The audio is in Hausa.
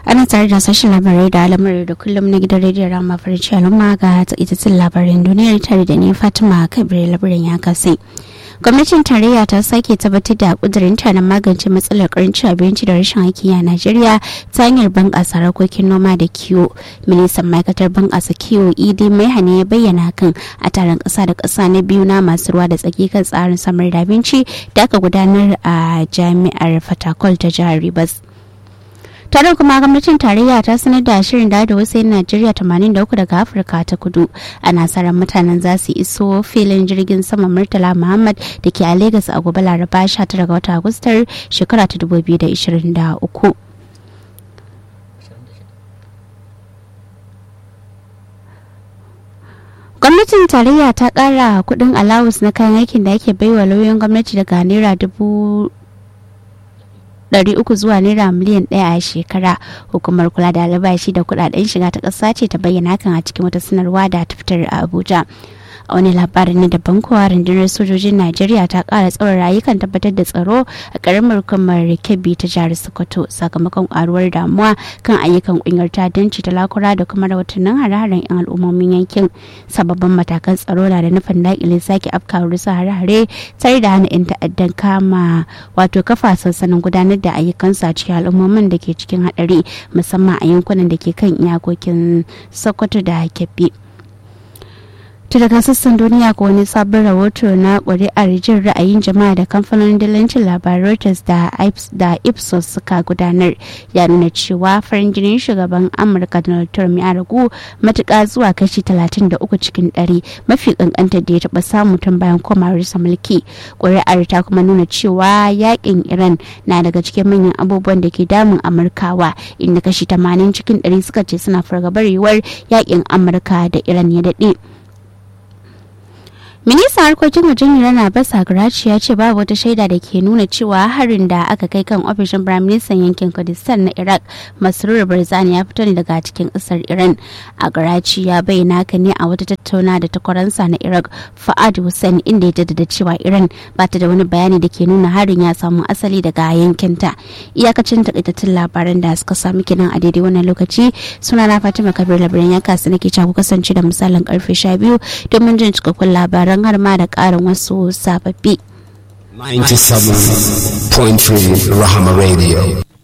ana tare da sashen labarai da al'amuran da kullum na gidan rediyon rama farinci al'umma ga itattun labarin duniyar tare da ni fatima kabir labarin ya kasai gwamnatin tarayya ta sake tabbatar da kudurinta na magance matsalar karancin abinci da rashin aiki a najeriya ta hanyar bunƙasa harkokin noma da kiwo ministan ma'aikatar bunƙasa kiwo idi maihane ya bayyana hakan a taron ƙasa da ƙasa na biyu na masu ruwa da tsaki kan tsarin samar da abinci da aka gudanar a jami'ar fatakol ta jihar rivers tare kuma gwamnatin tarayya ta sanar da shirin da wasu yan najeriya 83 daga afirka ta kudu a nasarar mutanen za su iso filin jirgin sama murtala muhammad da ke a lagos a gobe laraba 19 ga wata agustar shekara ta 2023 gwamnatin tarayya ta kara kudin alawus na kayan aikin da ake baiwa lauyoyin gwamnati daga naira dubu uku zuwa naira miliyan ɗaya a shekara hukumar kula da albashi da kudaden shiga ta ƙasa ce ta bayyana hakan a cikin wata sanarwa da ta fitar a abuja a wani labarin na daban kowa rundunar sojojin najeriya ta kara tsawon rayukan tabbatar da tsaro a karamar kamar kebbi ta jihar sokoto sakamakon karuwar damuwa kan ayyukan kungiyar ta'addanci ta lakura da kuma rahotannin hare-haren yan al'ummomin yankin sababbin matakan tsaro na da nufin daƙile sake afkawar rusa hare-hare tare da hana 'yan ta'addan kama wato kafa sansanin gudanar da ayyukansu a cikin al'ummomin da ke cikin haɗari musamman a yankunan da ke kan iyakokin sokoto da kebbi. ta daga sassan duniya ko wani sabon rahoto na ƙuri'ar jin ra'ayin jama'a da kamfanonin dalancin labarai Reuters da ipsos suka gudanar ya nuna cewa farin jinin shugaban amurka donald trump ya ragu matuƙa zuwa kashi 33 cikin 100 mafi ƙanƙantar da ya taɓa samu tun bayan komawarsa mulki ƙuri'ar ta kuma nuna cewa yakin iran na daga cikin manyan abubuwan da ke damun amurkawa inda kashi 80 cikin 100 suka ce suna fargabar yiwuwar yakin amurka da iran ya daɗe. ministan harkokin wajen iran abbas agarachi ya ce babu wata shaida da ke nuna cewa harin da aka kai kan ofishin firaministan yankin kurdistan na iraq masrur barzani ya fito ne daga cikin kasar iran agarachi ya bayyana haka ne a wata tattauna da takwaransa na iraq fa'ad hussein inda ya jaddada cewa iran ba ta da wani bayani da ke nuna harin ya samu asali daga yankinta iyakacin takaitattun labaran da suka sami kenan a daidai wannan lokaci suna na fatima kabir labaran ya kasu nake ku kasance da misalin karfe 12 domin jin cikakkun labaran har ma da ƙarin wasu sababbi. 97.3 Rahama Radio.